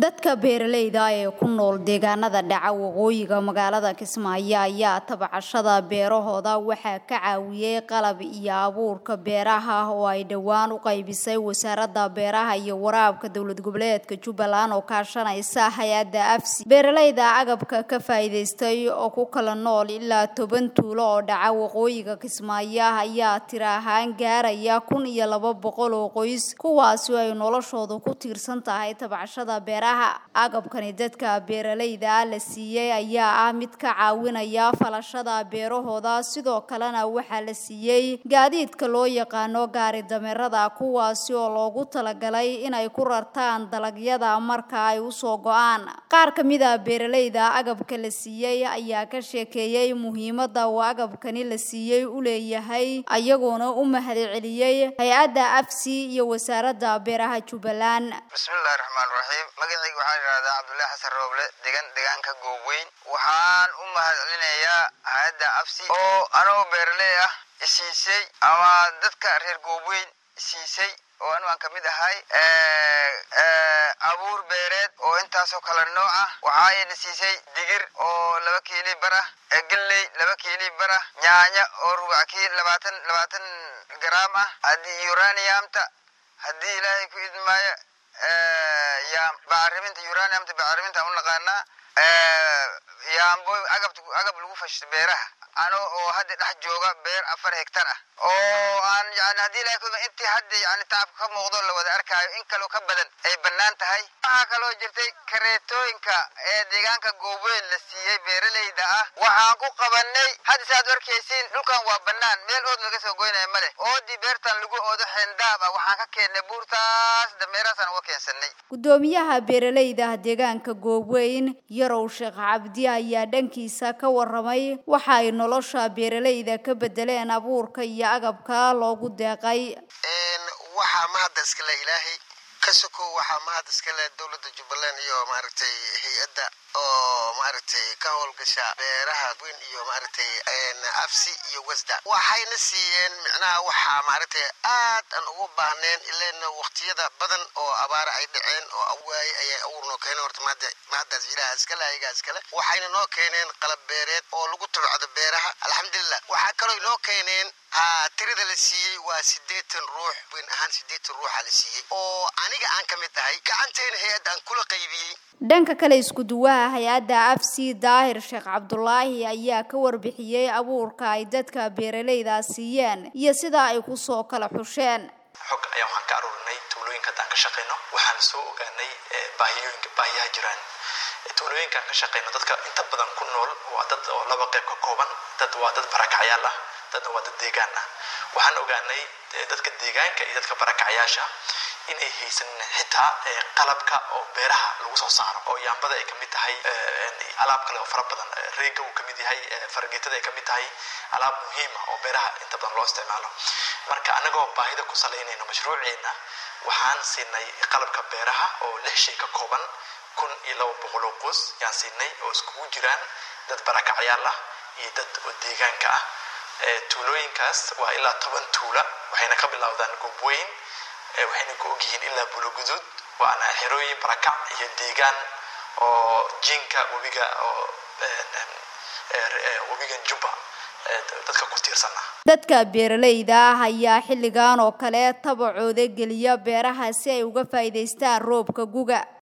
dadka beeralayda ee ku nool deegaanada dhaca waqooyiga magaalada kismaayo ayaa tabcashada beerahooda waxaa ka caawiyey qalab iyo abuurka beeraha oo ay dhowaan u qaybisay wasaaradda beeraha iyo waraabka dowlad goboleedka jubbaland oo kaashanaysa hay-adda afsi beeralayda agabka ka faa'iidaystay oo ku kala nool ilaa toban tuulo oo dhaca waqooyiga kismaayo ayaa tira ahaan gaaraya kun iyo laba boqol oo qoys kuwaasi ay noloshoodu ku tiirsan tahay tabcashada beeraha agabkani dadka beeralayda la siiyey ayaa ah mid ka caawinaya falashada beerahooda sidoo kalena waxaa la siiyey gaadiidka loo yaqaano gaari dameerada kuwaasi oo loogu talagalay inay ku rartaan dalagyada marka ay usoo go-aan qaar ka mid a beeralayda agabka la siiyey ayaa ka sheekeeyey muhiimada uu agabkani la siiyey u leeyahay ayagoona u mahadceliyey hay-adda afsi iyo wasaaradda beeraha jubbaland bismillahi raxmaan raxiim magacayga waxaa yidhahdaa cabdullaahi xasan rooble degan deegaanka goobweyn waxaan u mahadcelinayaa hay-adda afsi oo anoo beeraley ah isiisay ama dadka reer goobweyn isiisay oo anu aan kamid ahay abuur beereed oo intaasoo kala nooc ah waxaa ina siisay digir oo laba kiili bar ah galley laba kiili bar ah nyaanya oo rubac kiil labaatan labaatan garaam ah haddii uraniumta haddii ilaahay ku idmaayo yaa bacriminta uraniumta bacriminta u naqaanaa yaambo agabta agab lagu fashto beeraha ano oo hadda dhex jooga beer afar hektar ah oo aan yani haddii ilahay ku intii hadda yani tacabka ka muuqdo la wada arkaayo in kaloo ka badan ay bannaan tahay waxaa kaloo jirtay kareetooyinka ee deegaanka goobeyn la siiyey beeralayda ah waxaan ku qabanay hadda si aad arkaysiin dhulkan waa bannaan meel ood laga soo goynaya ma leh oodii beertan lagu oodo xeendaab ah waxaan ka keennay buurtaas dameerahaasaan uga keensanay guddoomiyaha beeralayda deegaanka goobeyn yarow sheekh cabdi ayaa dhankiisa ka waramay waxa ay nolosha beeralayda ka bedeleen abuurka iyo agabka loogu deeqay waxaa mahadda iskale ilaahay ka sokow waxaa mahad iskale dowladda jubbaland iyo maaragtay hay-adda oo maaragtay ka howlgasha beeraha weyn iyo maaragtay afsi iyo wasda waxayna siiyeen micnaha waxaa maaragtay aad aan ugu baahneen ilana waqtiyada badan oo abaara ay dhaceen oo awaaye ayay awuur noo keeneen horta mahadda mahaddaas ilaha iskale ayagaa iskale waxayna noo keeneen qalab beereed oo lagu tabcado beeraha alxamdulilah waxaa kaloo inoo keeneen tirada la siiyey waa siddeetan ruux weyn ahaan siddeetan ruuxa la siiyey oo aniga aan ka mid tahay gacanteyna hay-adda aan kula qaybiyey dhanka kale isku duwaha hay-adda afsi daahir sheekh cabdulaahi ayaa ka warbixiyey abuurka ay dadka beeralayda siiyeen iyo sida ay kusoo kala xusheen xog ayaan waxaan ka aruurinay tuulooyinka haddaan ka shaqayno waxaan soo ogaanay baahiyooyinka baahiyaha jiraan tuulooyinkaan ka shaqayno dadka inta badan ku nool waa dad oo laba qayb ka kooban dad waa dad barakacyaal ah dadna waa dad deegaan ah waxaan ogaanay dadka deegaanka iyo dadka barakacyaasha inay haysan xitaa qalabka oo beeraha lagu soo saaro oo yaambada ay kamid tahay alaab kale oo fara badan reega uu kamid yahay fargeetada ay kamid tahay alaab muhiima oo beeraha inta badan loo isticmaalo marka anagoo baahida ku salaynayno mashruuceena waxaan siinay qalabka beeraha oo lix shay ka kooban kun iyo laba boqol oo qoys yaan siinay oo iskugu jiraan dad barakacyaal ah iyo dad oo deegaanka ah tuulooyinkaas waa ilaa toban tuula waxayna ka bilowdaan goobweyn waxayna ku ogyihiin ilaa buloguduud waana xerooyin barakac iyo deegaan oo jiinka webiga oo webigan jubba dadka ku tiirsan ah dadka beeralayda ah ayaa xilligan oo kale tabacooda geliya beeraha si ay uga faa'iidaystaan roobka guga